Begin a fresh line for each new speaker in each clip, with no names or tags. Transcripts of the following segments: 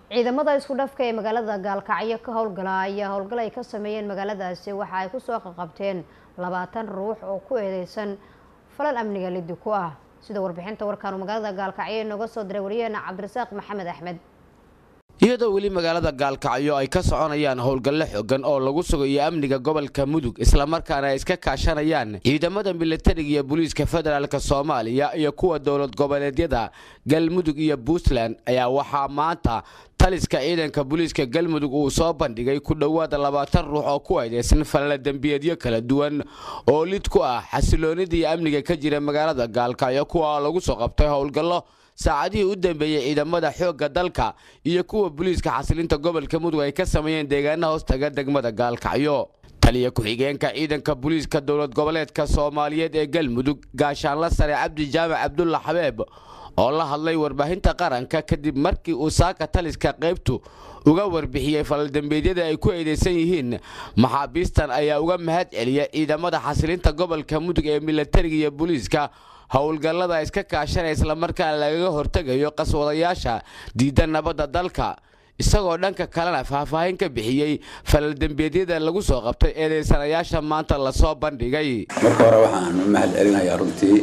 ciidamada isku dhafka ee magaalada gaalkacyo ka howlgala ayaa howlgal ay ka sameeyeen magaaladaasi waxa ay kusoo qaqabteen labaatan ruux oo ku eedeysan falal amniga lidi ku ah sida warbixinta warkaan uu magaalada gaalkacyo inooga soo diray wariyaheena cabdirasaaq maxamed axmed
iyadoo weli magaalada gaalkacyo ay ka soconayaan howlgallo xogan oo lagu sugayo amniga gobolka mudug islamarkaana ay iska kaashanayaan ciidamada milatariga iyo booliiska federaalk soomaaliya iyo kuwa dowlad goboleedyada galmudug iyo puntland ayaa waxaa maanta taliska ciidanka booliiska galmudug uu soo bandhigay ku dhowaada labaatan ruux oo ku aydeysan falala dembiyeedyo kala duwan oo lid ku ah xasiloonida iyo amniga ka jira magaalada gaalkacyo kuwa lagu soo qabtay howlgallo saacadihii u dambeeyey ciidamada xoogga dalka iyo kuwa booliiska xasilinta gobolka mudug ay ka sameeyeen deegaana hoostaga degmada gaalkacyo taliya ku-xigeenka ciidanka booliiska dowlad goboleedka soomaaliyeed ee galmudug gaashaanla sare cabdi jaamac cabdulla xabeeb oo la hadlay warbaahinta qaranka kadib markii uu saaka taliska qaybtu uga warbixiyey falaldembeedyada ay ku eedeysan yihiin maxaabiistan ayaa uga mahad celiya ciidamada xasilinta gobolka mudug ee milatariga iyo booliiska howlgallada iska kaashanaya islamarkaana lagaga hortegayo qaswadayaasha diidda nabadda dalka isagoo dhanka kalena faahfaahin ka bixiyey falaldembeedyada lagu soo qabtay eedeysanayaasha maanta lasoo bandhigay
marka hore waxaan u mahad celinayaa runtii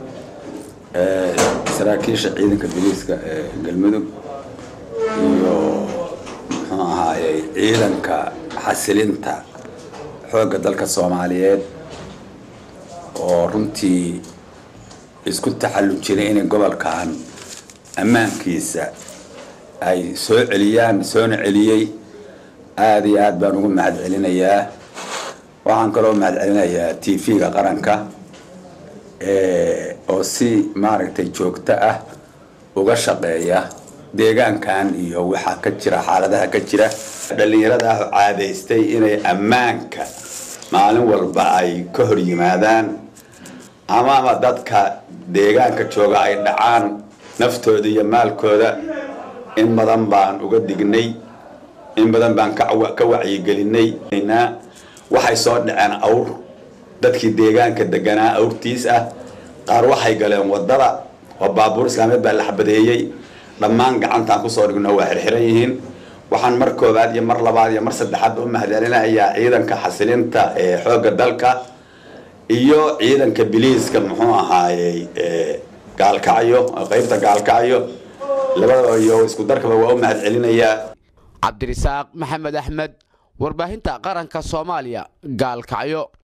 saraakiisha ciidanka booliiska ee galmudug iyo muxuu ahaayey ciidanka xasilinta xoogga dalka soomaaliyeed oo runtii isku taxallun jiray inay gobolkan ammaankiisa ay soo celiyaan soona celiyey aada iyo aad baan ugu mahad celinayaa waxaan kaloo mahad celinayaa t v-ga qaranka oo si maaragtay joogto ah uga shaqeeya deegaankan iyo waxaa ka jira xaaladaha ka jira dhallinyarada ah caadaystay inay ammaanka maalin walba ay ka hor yimaadaan amaama dadka deegaanka jooga ay dhacaan naftooda iyo maalkooda in badan baan uga dignay in badan baan ka wacyigelinay waxay soo dhaceen awr dadkii deegaanka deganaa awrtiis ah qaar waxay galeen wadada oo baabuur islaameed baa la xabadeeyey dhammaan gacantaan kusoo dhigno waa xirxiran yihiin waxaan mar koobaad iyo mar labaad iyo mar saddexaad u mahadcelinayaa ciidanka xasilinta ee xoogga dalka iyo ciidanka biliiska muxuu ahaayey gaalkacyo qeybta gaalkacyo labadaba iyo isku darkaba waa u mahad celinayaa
cabdirisaaq maxamed axmed warbaahinta qaranka soomaaliya gaalkacyo